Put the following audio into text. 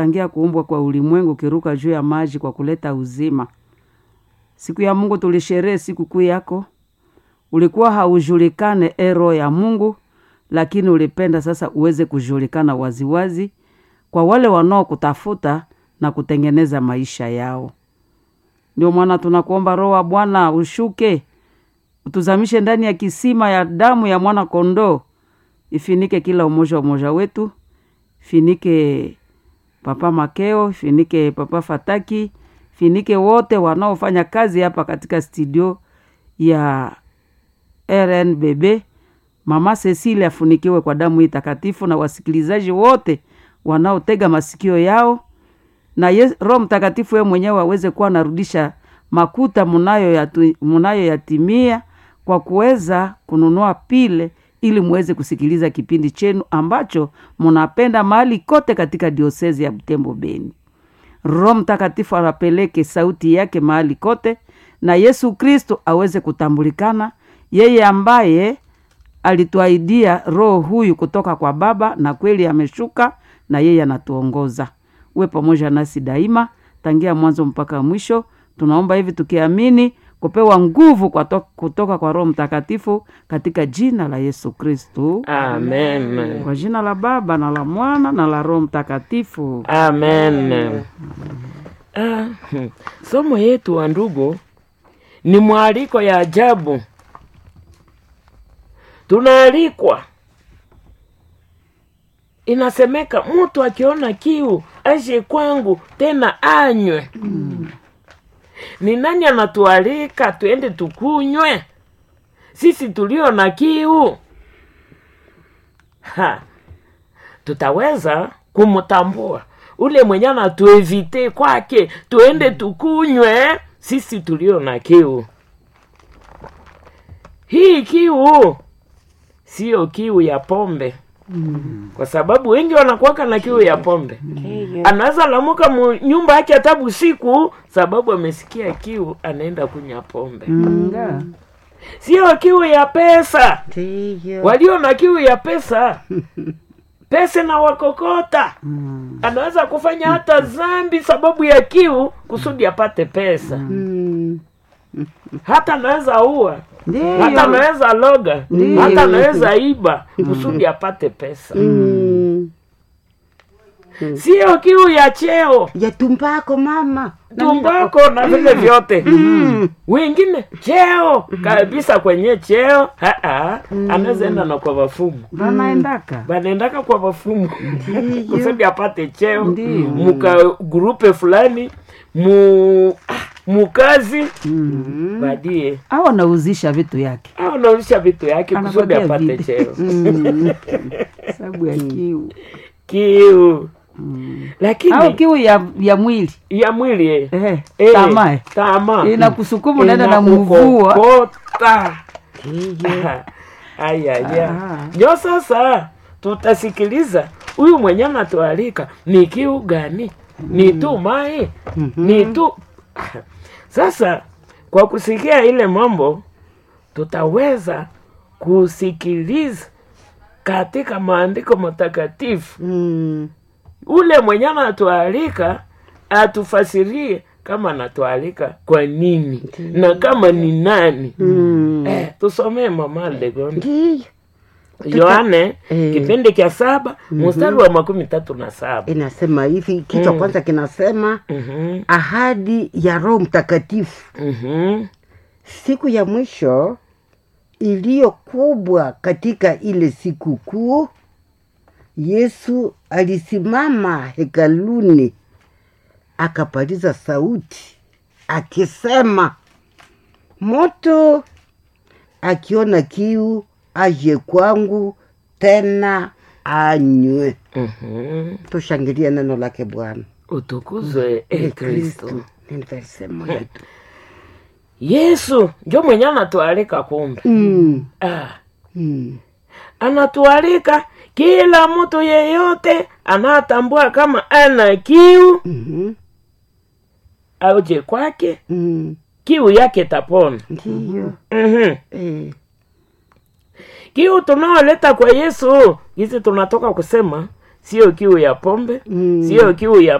tangia kuumbwa kwa ulimwengu ukiruka juu ya maji kwa kuleta uzima. Siku ya Mungu tulisherehe sikukuu yako, ulikuwa haujulikane e Roho ya Mungu, lakini ulipenda sasa uweze kujulikana waziwazi kwa wale wanaokutafuta na kutengeneza maisha yao. Ndio maana tunakuomba Roho wa Bwana ushuke, utuzamishe ndani ya kisima ya damu ya mwana kondoo, ifinike kila umoja umoja wetu, finike Papa Makeo, finike Papa Fataki, finike wote wanaofanya kazi hapa katika studio ya RNBB. Mama Cecilia afunikiwe kwa damu hii takatifu, na wasikilizaji wote wanaotega masikio yao na yes, Roho Mtakatifu yeye mwenyewe aweze kuwa anarudisha makuta munayoyatimia kwa kuweza kununua pile ili muweze kusikiliza kipindi chenu ambacho munapenda mahali kote katika diosezi ya Butembo Beni. Roho Mtakatifu anapeleke sauti yake mahali kote, na Yesu Kristo aweze kutambulikana, yeye ambaye alituahidia roho huyu kutoka kwa Baba, na kweli ameshuka na yeye anatuongoza. Uwe pamoja nasi daima, tangia mwanzo mpaka mwisho. Tunaomba hivi tukiamini kupewa nguvu kwa to, kutoka kwa Roho Mtakatifu katika jina la Yesu Kristu, Amen. kwa jina la Baba na la Mwana na la Roho Mtakatifu. Amen. Ah, hmm. somo yetu wa ndugu ni mwaliko ya ajabu. Tunaalikwa, inasemeka mtu akiona kiu aje kwangu tena anywe. Ni nani anatualika tuende tukunywe? Sisi tulio na kiu ha, tutaweza kumtambua ule mwenye anatuevite kwake tuende tukunywe, sisi tulio na kiu. Hii kiu siyo kiu ya pombe kwa sababu wengi wanakuwaka na kiu ya pombe. Anaweza lamuka mu nyumba yake hata usiku, sababu amesikia kiu, anaenda kunywa pombe. Nga. Sio kiu ya pesa. Ndiyo. Walio na kiu ya pesa, pesa na wakokota, anaweza kufanya hata zambi sababu ya kiu, kusudi apate pesa. Mm. Hata anaweza ua, Ndiyo. hata anaweza loga, Ndiyo. hata anaweza iba kusudi apate pesa. Mm. Sio kiu ya cheo ya tumbako mama tumbako na vile vyote wengine cheo kabisa kwenye cheo haa, anaweza enda na kwa wafumu Vanaendaka banaendaka kwa wafumu kusudi apate cheo Ndiyo. muka grupe fulani mu ah, mukazi badie au anauzisha vitu yake au naulisha vitu yake kusudi Anapatia apate vile. cheo sababu ya kiu kiu au lakini kiu ya, ya mwili ya mwili eh. eh, Eh, tamaa tamaa inakusukuma unaenda na mvua Inakukokota. ayaya Ah. njo sasa tutasikiliza huyu mwenye anatualika ni kiu gani ni tu mai ni tu sasa kwa kusikia ile mambo tutaweza kusikiliza katika maandiko matakatifu Mm. ule mwenye anatualika atufasirie kama anatualika kwa nini na kama ni nani Mm. eh, tusomee mama Legon ndiyo Yohane Eh. kipindi cha saba mstari wa makumi tatu na saba inasema hivi kichwa Mm. kwanza kinasema Mhm, ahadi ya roho mtakatifu mhm, siku ya mwisho iliyo kubwa katika ile siku kuu yesu alisimama hekaluni akapaliza sauti akisema moto akiona kiu aje kwangu tena anywe mhm. tushangilie neno lake bwana utukuzwe e kristo Ni verse moja tu. yesu njo mwenye anatualika kumbe Mm, ah. mm. anatualika kila mtu yeyote anatambua kama ana kiu Mhm, auje kwake mm. kiu yake tapona ndiyo mm-hmm. eh. kiu tunaoleta kwa yesu hizi tunatoka kusema sio kiu ya pombe Mm. sio kiu ya